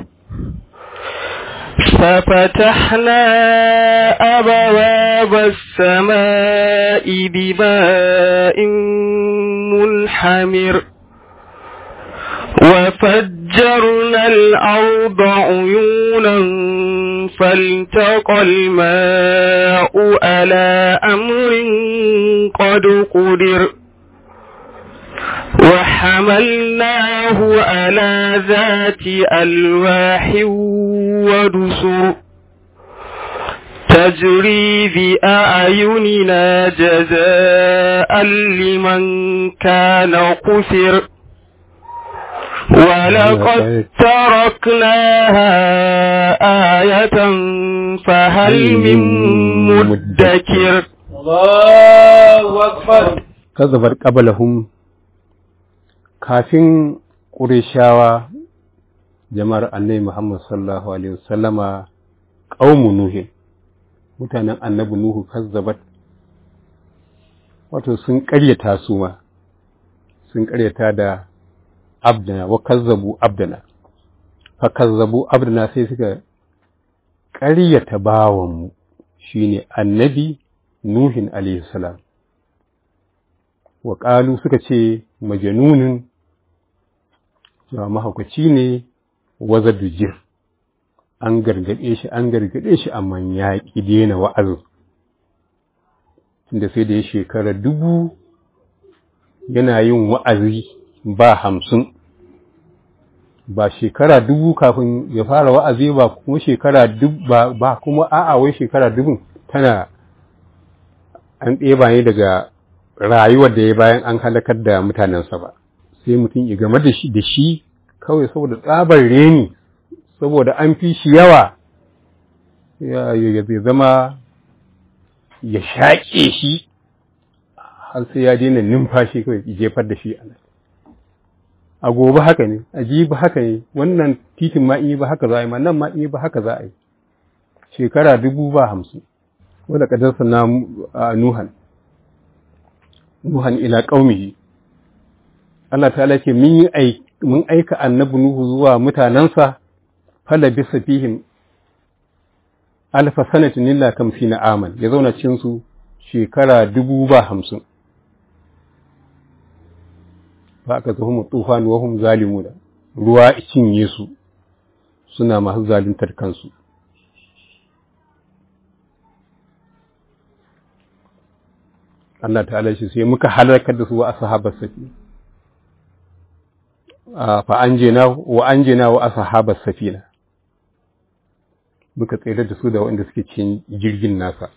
ففتحنا أبواب السماء بماء منحمر وفجرنا الأرض عيونا فالتقى الماء على أمر قد قدر وحملناه على ذات ألواح ودسر تجري بأعيننا جزاء لمن كان قسر ولقد تركناها آية فهل من مدكر الله أكبر kazzabar qablahum kafin ƙurishawa jama'ar annabi Muhammad sallallahu alaihi wasallama qaumu nuhi mutanen annabi nuhu kazzabat wato sun ƙaryata su ma sun ƙaryata da abdana wa kazzabu abdana fa kazzabu abdana sai suka ƙaryata bawanmu shine annabi nuhin alaihi salam wa ƙalu suka ce majanunin cewa mahaukaci ne waza dujir an gargaɗe shi an gargaɗe shi amma ya ƙi daina wa'azin tunda sai da ya shekara dubu yana yin wa'azi ba hamsin ba shekara dubu kafin ya fara wa'azi ba kuma shekara dubu ba kuma a'a wai shekara dubun tana an ɗeba ne daga rayuwar da ya bayan an halakar da mutanensa ba sai mutum ya game da shi da shi kawai saboda tsabar reni saboda an fi shi yawa ya zai zama ya shaƙe shi har sai ya daina numfashi kawai ya jefar da shi a nan a gobe haka ne a jibi haka ne wannan titin ma in yi ba haka za a yi ma nan ma in yi ba haka za a yi shekara dubu ba hamsin wadda ƙadarsa na nuhan nuhan ila qaumihi Allah ta'ala ce mun yi mun aika annabi nuhu zuwa mutanansa fala bisa fihim alfa sanatin illa kamsina aman ya zauna cikin su shekara dubu ba hamsin ba aka zo mu tufan wa hum zalimuna ruwa cinye su suna masu zaluntar kansu Allah ta'ala shi sai muka halakar da su wa ashabar safi fa anjina wa anjina wa ashabar safina muka tsere da su da wanda suke cikin jirgin nasa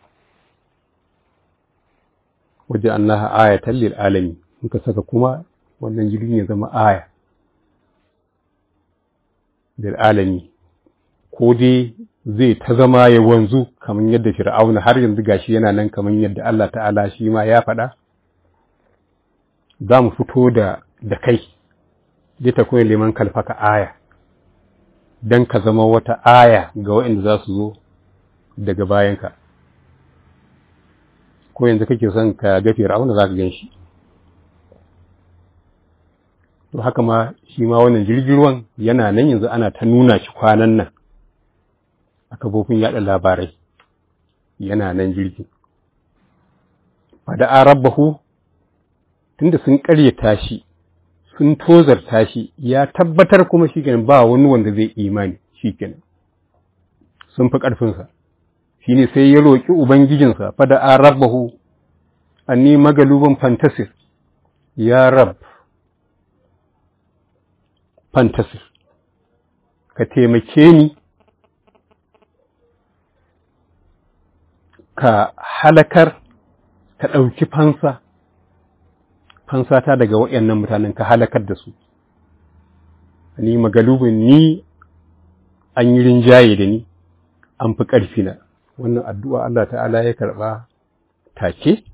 waje annaha ayatan lil alami muka saka kuma wannan jirgin ya zama aya lil alami ko dai zai ta zama ya wanzu kamar yadda fir'auna har yanzu gashi yana nan kamar yadda Allah ta'ala shi ma ya faɗa za mu fito da da kai zai ta koyi liman kalfaka aya don ka zama wata aya ga waɗanda za su zo daga bayanka ko yanzu kake son ka ga fir'auna za ka gan shi to haka ma shi ma wannan jirgin ruwan yana nan yanzu ana ta nuna shi kwanan nan a kafofin yaɗa labarai yana nan jirgin fada a rabbahu tunda sun ƙaryata shi sun tozarta shi ya tabbatar kuma shi kenan ba wani wanda zai imani shi kenan sun fi ƙarfinsa shi ne sai ya roƙi ubangijinsa fada a rabbahu anni magaluban fantasir ya rab fantasir ka taimake ni ka halakar ka ɗauki fansa fansa ta daga waɗannan mutanen ka halakar da su ni magalubin ni an yi rinjaye da ni an fi ƙarfi na wannan addu'a Allah ta'ala ya karɓa take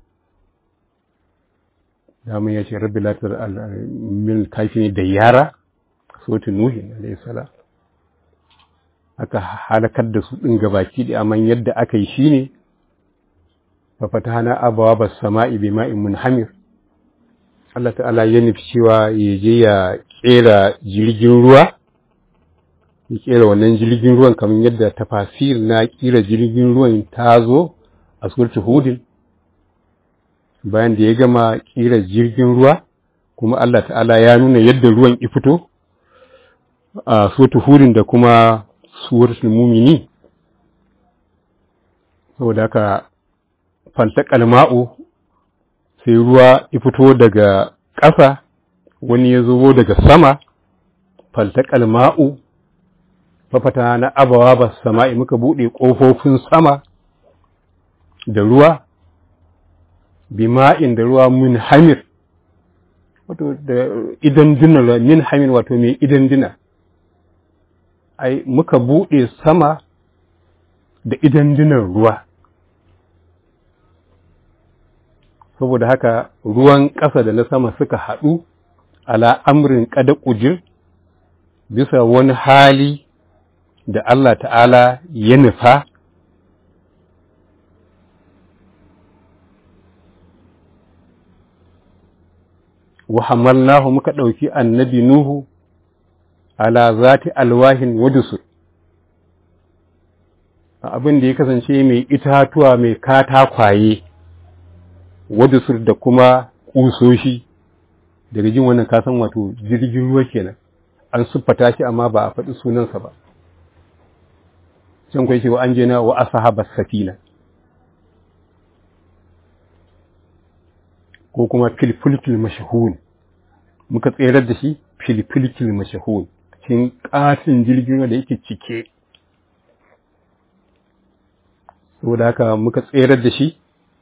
damun ya ce rabbi latar min kafi ne da yara sautin nuhin alayhi salam aka halakar da su ɗin gabaki da amman yadda aka yi shi ne fafatana abawa ba sama'i bi ma'in munhamir Allah ta'ala ya nufi cewa ya je ya kera jirgin ruwa ya kera wannan jirgin ruwan kamar yadda tafasir na kira jirgin ruwan ta zo a surtu hudin bayan da ya gama kira jirgin ruwa kuma Allah ta'ala ya nuna yadda ruwan ya fito a surtu hudin da kuma suratul mumini saboda haka faltakal ma'u sai ruwa ya fito daga ƙasa wani ya zo daga sama faltakal ma'u fafata na abawa ba sama'i muka buɗe ƙofofin sama da ruwa bima'in da ruwa min hamir wato da idan dina min hamir wato mai idan dina ai muka buɗe sama da idan dinan ruwa saboda haka ruwan ƙasa da na sama suka haɗu ala amrin ƙada ƙujir bisa wani hali da Allah ta'ala ya nufa wa hamalnahu muka ɗauki annabi Nuhu ala zati alwahin wadusur abin da ya kasance mai itatuwa mai katakwaye wadusur da kuma ƙusoshi daga jin wannan kasan wato jirgin ruwa kenan an siffata shi amma ba a faɗi sunansa ba can kwai cewa an jena wa ashabar safina ko kuma filfilkil mashahun muka tserar da shi filfilkil mashahun cikin ƙatin jirgin da yake cike saboda haka muka tserar da shi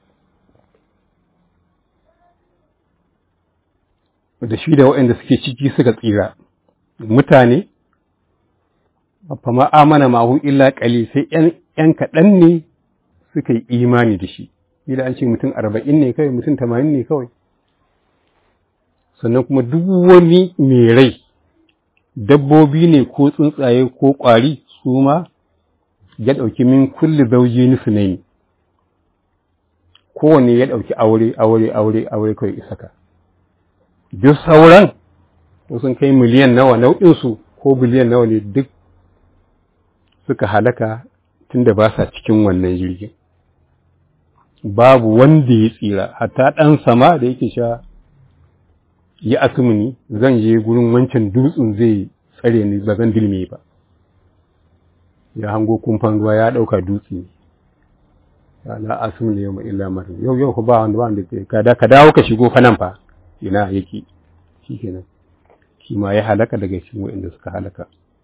da shi da waɗanda suke ciki suka tsira mutane fa ma'amana mahu illa ƙali sai ‘yan kaɗan ne suka yi imani da shi ila an ce mutum arba'in ne kawai mutum tamanin ne kawai sannan kuma duk wani mai rai dabbobi ne ko tsuntsaye ko ƙwari su ma ya ɗauki min kulli zauji nufi ne kowanne ya ɗauki aure aure aure aure kawai isaka duk sauran sun kai miliyan nawa nau'insu ko biliyan nawa ne duk suka halaka tunda ba sa cikin wannan jirgin babu wanda ya tsira hatta ɗan sama da yake sha ya asumuni zan je gurin wancan dutsen zai tsare ni ba zan dilme ba ya hango kumfan ruwa ya ɗauka dutse ne ya la asumuni yau illa marin yau yau ku ba wanda ba wanda ka dawo ka shigo fa nan fa ina yake shi kenan shi ma ya halaka daga cikin waɗanda suka halaka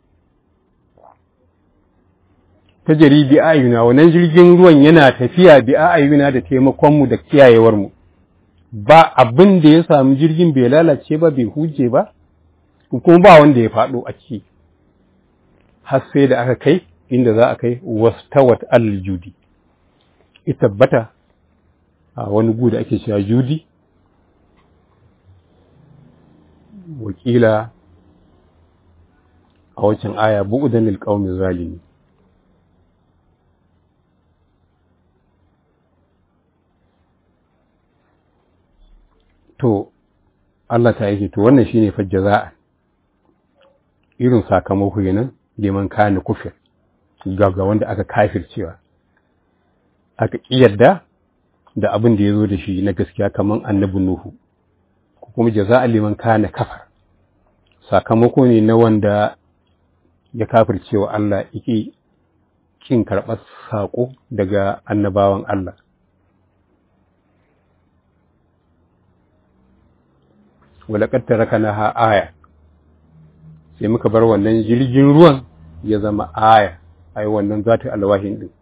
ta jari bi ayuna wannan jirgin ruwan yana tafiya bi ayuna da taimakonmu da kiyayewarmu ba abin da ya samu jirgin bai lalace ba bai huje ba kuma ba wanda ya faɗo a ciki har sai da aka kai inda za a kai wastawat al-judi ita tabbata a wani gu da ake cewa judi wakila a waccan aya bu'udan lil qaumi zalimi to Allah ta yake to wannan shine fa jaza'a irin sakamako kenan liman kana kufir ga ga wanda aka kafircewa aka kiyarda da abin da ya zo da shi na gaskiya kaman annabi Nuhu ko kuma jaza'a liman kana kafar sakamako ne na wanda ya kafircewa Allah yake kin karɓar saƙo daga annabawan Allah walaƙar tarakana ha aya sai muka bar wannan jirgin ruwan ya zama aya ai wannan zata alwahin din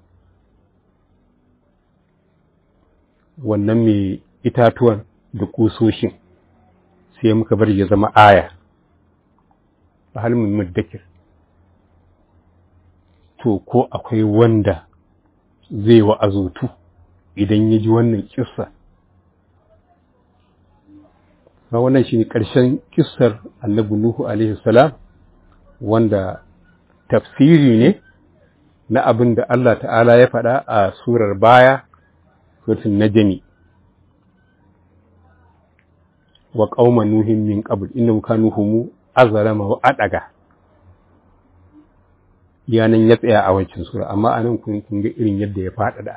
wannan mai itatuwan da kusoshin sai muka bar ya zama aya a halin muddakir to ko akwai wanda zai wa'azutu idan ya ji wannan kissa ba wannan shi ne ƙarshen kissar annabi Nuhu alaihi salam wanda tafsiri ne na abin da Allah ta'ala ya faɗa a surar baya suratul najmi wa qauma nuhin min qabl innahum kanu hum azlama wa adaga yanan ya tsaya a wancan sura amma anan kun kun ga irin yadda ya faɗaɗa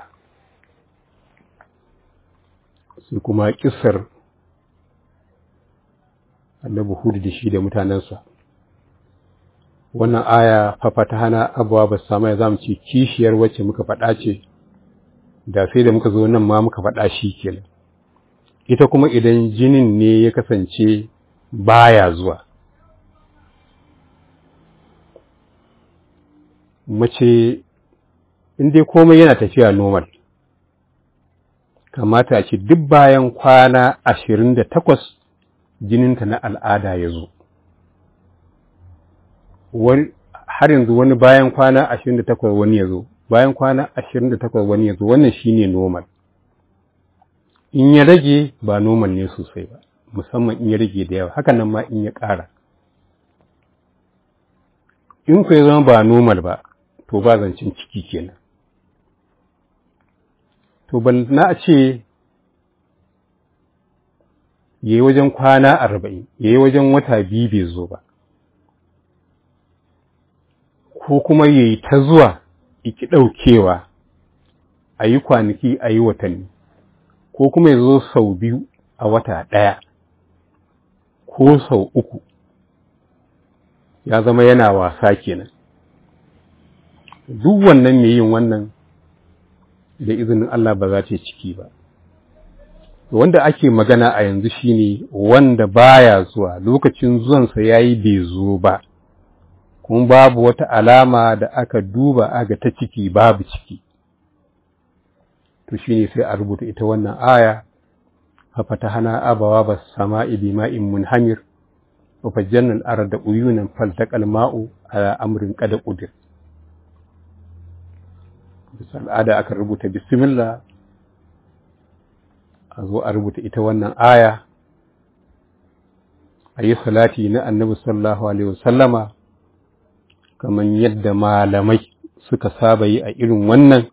sai kuma kissar annabi Hud da shi da mutanensa wannan aya fafata hana abuwa ba samu ya zamu ce kishiyar wacce muka faɗa ce da sai da muka zo nan ma muka faɗa shi kenan ita kuma idan jinin ne ya kasance baya zuwa mace in dai komai yana tafiya normal kamata a ce duk bayan kwana ashirin da takwas jininta na al'ada ya zo har yanzu wani bayan kwana ashirin da takwas wani ya zo bayan kwana ashirin da takwas wani ya zo wannan shine normal in ya rage ba normal ne sosai ba musamman in ya rage da yawa hakan nan ma in ya ƙara in ku ya zama ba normal ba to ba zancen ciki kenan to ban na a ce ya yi wajen kwana arba'in ya yi wajen wata biyu bai zo ba ko kuma ya yi ta zuwa iki ɗaukewa a yi kwanaki a yi watanni ko kuma ya zo sau biyu a wata ɗaya ko sau uku ya zama yana wasa kenan duk wannan mai yin wannan da izinin Allah ba za ta yi ciki ba wanda ake magana a yanzu shine wanda baya zuwa lokacin zuwansa yayi bai zo ba kuma babu wata alama da aka duba aga ta ciki babu ciki to shine sai a rubuta ita wannan aya fafatahana abawa bas sama'i bima'in munhamir wa fajjalna al-arda uyunan faltaqal ma'u ala amrin qad qudir bisa al'ada aka rubuta bismillah a zo a rubuta ita wannan aya a yi salati na annabi sallallahu alaihi wasallama kamar yadda malamai suka saba yi a irin wannan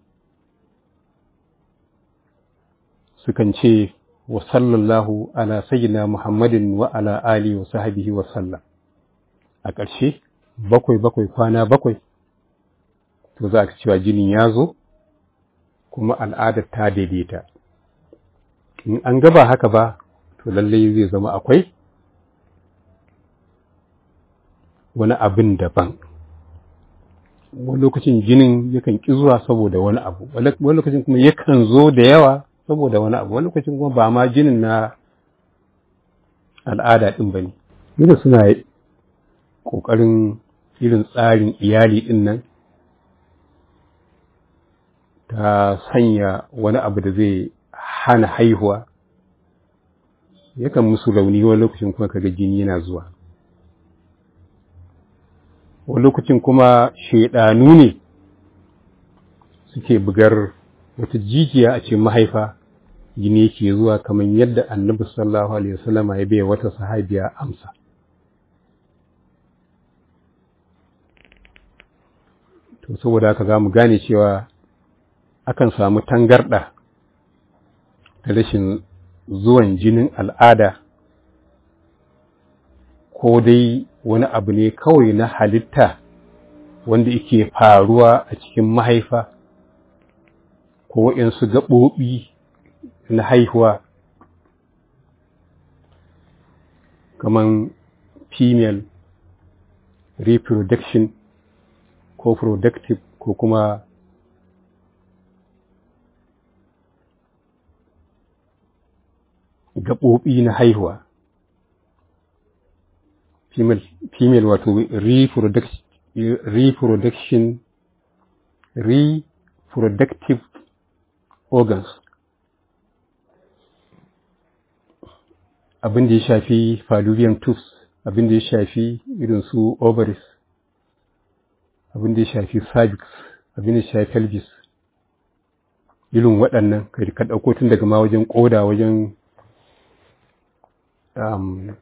sukan ce wa sallallahu ala sayyidina muhammadin wa ala ali wa sahbihi wa sallam a ƙarshe bakwai bakwai kwana bakwai to za ka cewa jinin ya zo kuma al'adar ta daidaita in an gaba haka ba to lallai zai zama akwai wani abin daban wani lokacin jinin yakan ƙi zuwa saboda wani abu wani lokacin kuma yakan zo da yawa saboda wani abu wani lokacin kuma ba ma jinin na al'ada ɗin ba ne yadda suna ƙoƙarin irin tsarin iyali ɗin nan ta sanya wani abu da zai hana haihuwa yakan musu rauni wani lokacin kuma kaga jini yana zuwa wani lokacin kuma shaidanu ne suke bugar wata jijiya a cikin mahaifa jini yake zuwa kamar yadda annabi sallallahu alaihi wasallam ya bai wata sahabiya amsa to saboda haka za mu gane cewa akan samu tangarɗa da rashin zuwan jinin al'ada ko dai wani abu ne kawai na halitta wanda yake faruwa a cikin mahaifa ko waɗansu gaɓoɓi na haihuwa kaman female reproduction ko productive ko kuma gaɓoɓi na haihuwa female, female wato reproduction, reproduction reproductive organs abin da ya shafi fallopian tubes abin da ya shafi irin su ovaries abin da ya shafi cervix abin da ya shafi pelvis irin waɗannan kai ka ɗauko tun daga ma wajen ƙoda wajen um,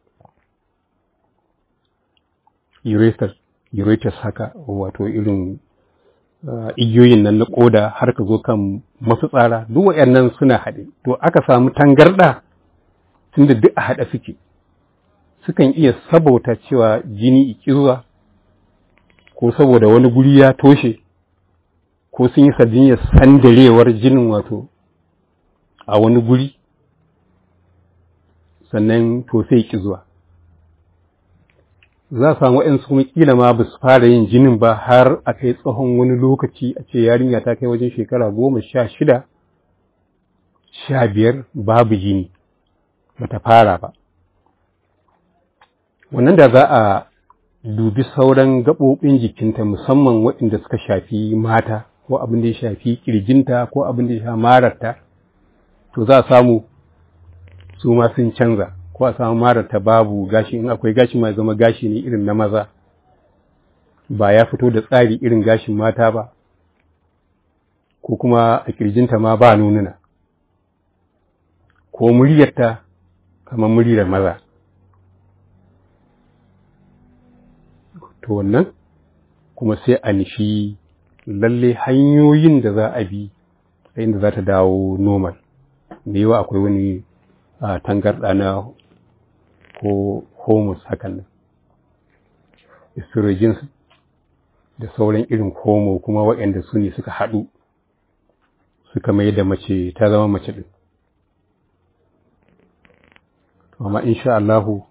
ureters ureters haka wato irin uh, igiyoyin nan na ƙoda har ka zo kan mafitsara duk waɗannan suna haɗe to aka samu tangarɗa tunda duk a haɗe suke sukan iya sabauta cewa jini ikizuwa ko saboda wani guri ya toshe ko sun yi sardiniyar sandarewar jinin wato a wani guri sannan to sai ki zuwa za a samu waɗansu kuma kila ma ba su fara yin jinin ba har a kai tsawon wani lokaci a ce yarinya ta kai wajen shekara goma sha shida sha biyar babu jini bata fara ba wannan da za a dubi sauran gaɓoɓin jikinta musamman waɗanda suka shafi mata ko abin da ya shafi ƙirjinta ko abin da ya shafi mararta to za a samu su ma sun canza ko a samu mararta babu gashi in akwai gashi ma zama gashi ne irin na maza ba ya fito da tsari irin gashin mata ba ko kuma a ƙirjinta ma ba nununa ko muryarta kamar muryar maza to wannan kuma sai a nishi lalle hanyoyin da za a bi a inda za ta dawo normal da yawa akwai wani tangarɗa na ko hormones hakan nan estrogens da sauran irin homo kuma waɗanda su ne suka haɗu suka mai da mace ta zama mace ɗin amma insha Allahu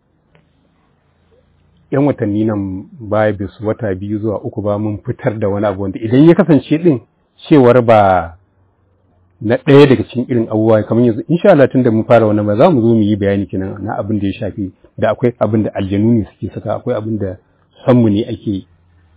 ‘yan watanni nan baya bisu wata biyu zuwa uku ba mun fitar da wani abu wanda idan ya kasance ɗin cewar ba na ɗaya daga cikin irin abubuwa kamar yanzu insha Allah tun da mun fara wannan ba za mu zo mu yi bayani kenan na abin da ya shafi da akwai abin da aljanu ne suke saka akwai abin da sanmu ne ake yi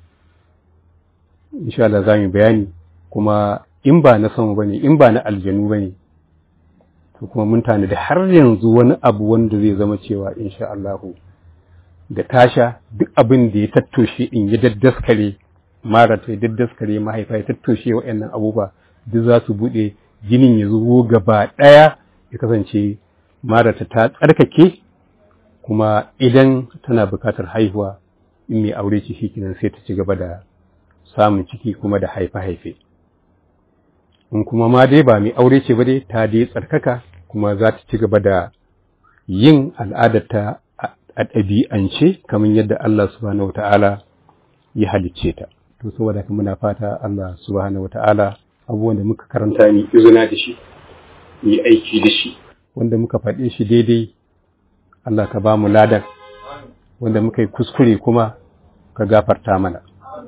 insha Allah za mu bayani kuma in ba na sanmu bane in ba na aljanu bane to kuma mun tanadi har yanzu wani abu wanda zai zama cewa insha Allahu da tasha duk abin da ya tattoshe in ya daddaskare mara ta ya daddaskare mahaifa ya tattoshe waɗannan abubuwa duk za su buɗe jinin ya zubo gaba ɗaya ya kasance mara ta ta tsarkake kuma idan tana buƙatar haihuwa in mai aure ce shikenan sai ta ci gaba da samun ciki kuma da haife-haife in kuma ma dai ba mai aure ce ba dai ta dai tsarkaka kuma za ta ci gaba da yin al'adarta a ɗabi'ance kamar yadda Allah subhanahu wata'ala ya halicce ta to saboda haka muna fata Allah subhanahu wata'ala abubuwan da muka karanta ni izina da shi ni aiki da shi wanda muka faɗe shi daidai Allah ka ba mu ladar wanda muka yi kuskure kuma ka gafarta mana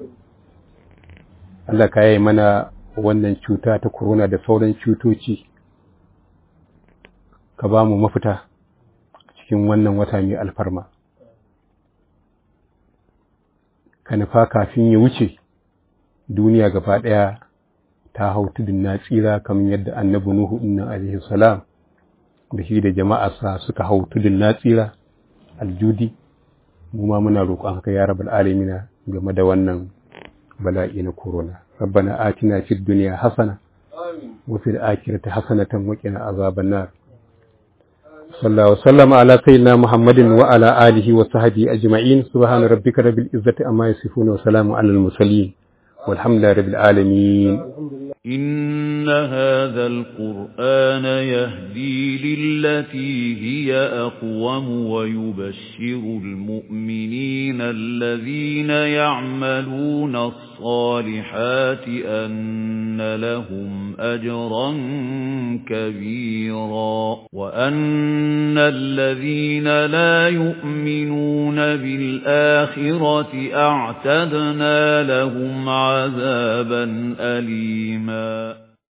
Allah ka yi mana wannan cuta ta corona da sauran cutoci ka ba mu mafita cikin wannan wata mai alfarma ka nufa kafin ya wuce duniya gaba ɗaya ta hau tudun na tsira kamar yadda annabi nuhu inna alaihi salam da shi da jama'arsa suka hau tudun na tsira aljudi mu ma muna roƙon haka ya rabbal alamina game da wannan bala'i na corona rabbana atina fid dunya hasana wa fil akhirati hasanatan wa qina azaban nar sallallahu wasallam ala sayyidina muhammadin wa ala alihi wa sahbihi ajma'in subhana rabbika rabbil izzati amma yasifun wa salamun alal mursalin walhamdulillahi rabbil alamin إن هذا القرآن يهدي للتي هي أقوم ويبشر المؤمنين الذين يعملون الصالحات أن لهم أجرا كبيرا وأن الذين لا يؤمنون بالآخرة أعتدنا لهم عذابا أليما